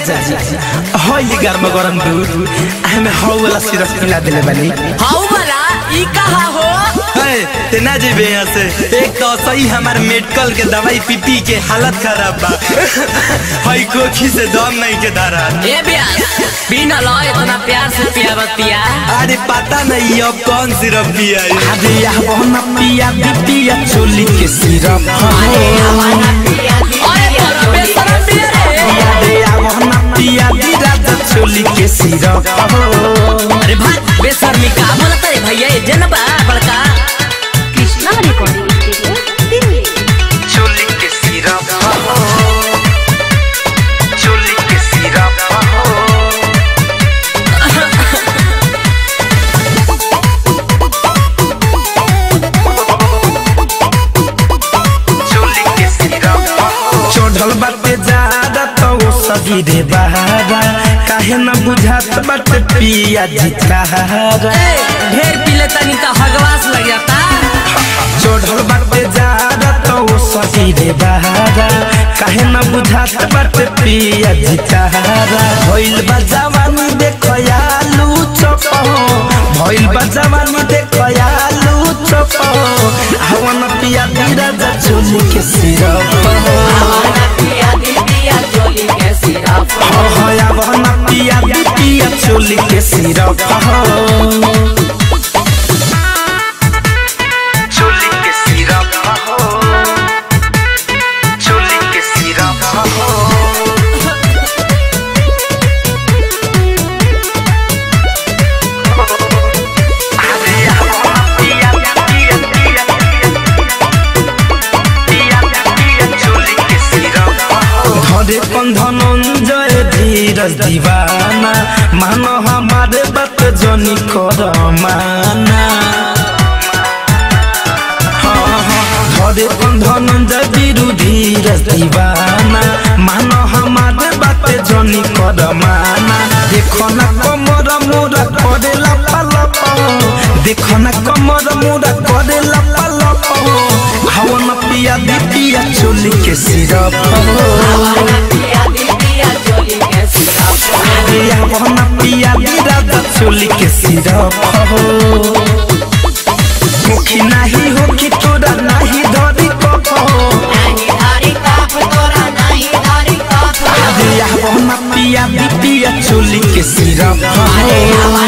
राजा जी हई गरम गरम दूध हमें हौ वाला सिरप पिला देले बानी हाउ वाला ई कहा हो है ते ना जेबे यहाँ से एक तो सही हमार मेडिकल के दवाई पी पी के हालत खराब बा हई कोखी से दम नहीं के धारा ए ब्यास बिना लो इतना प्यार से पिया बतिया अरे पता नहीं अब कौन सिरप पिया अरे यह ना पिया दी पिया चोली के सिरप अरे तोरा बेशरम पिया रे अरे यह ना पिया दी राजा चोली के सिरप अरे भाई बेशर्मी का बोलता है भैया ये जनबा बड़का कृष्णा रिकॉर्डिंग स्टूडियो दिल्ली चोली के सिरप चोली के सिरप चढ़ल बाटे ज्यादा तो वो सगीरे बहारा काहे न बुझात बाटे पिया जितारा ए, ढेर पीले तनी तो हगवास लग जाता चढ़ल बाटे ज्यादा तो वो सगीरे बहारा काहे न बुझात बाटे पिया जितारा भइल बा जवानी देखो आलू चपो भइल बा जवानी देखो आलू चपो हवन पिया दीरा जा चोली के सिरप हया बहना पिया दी पिया चोली के सिरप चोली के सिरप चोली के सिरप धरे धनंजय धीरज दीवाना मानो हमारे बात जनी कर माना हाँ, हाँ, धरे धनंजय बीरू धीरज दीवाना मानो हमारे बात जनी कर माना देखो ना कमर मोरा करे लपलप देखो ना कमर मोरा करे लपलप हवन पिया दी पिया चोली के सिरप पिया बहना पिया दी राजा चोली के सिरप मुखी नाही हो कि तोरा नाही धरी कपो पिया बहना पिया दी पिया चोली के सिरप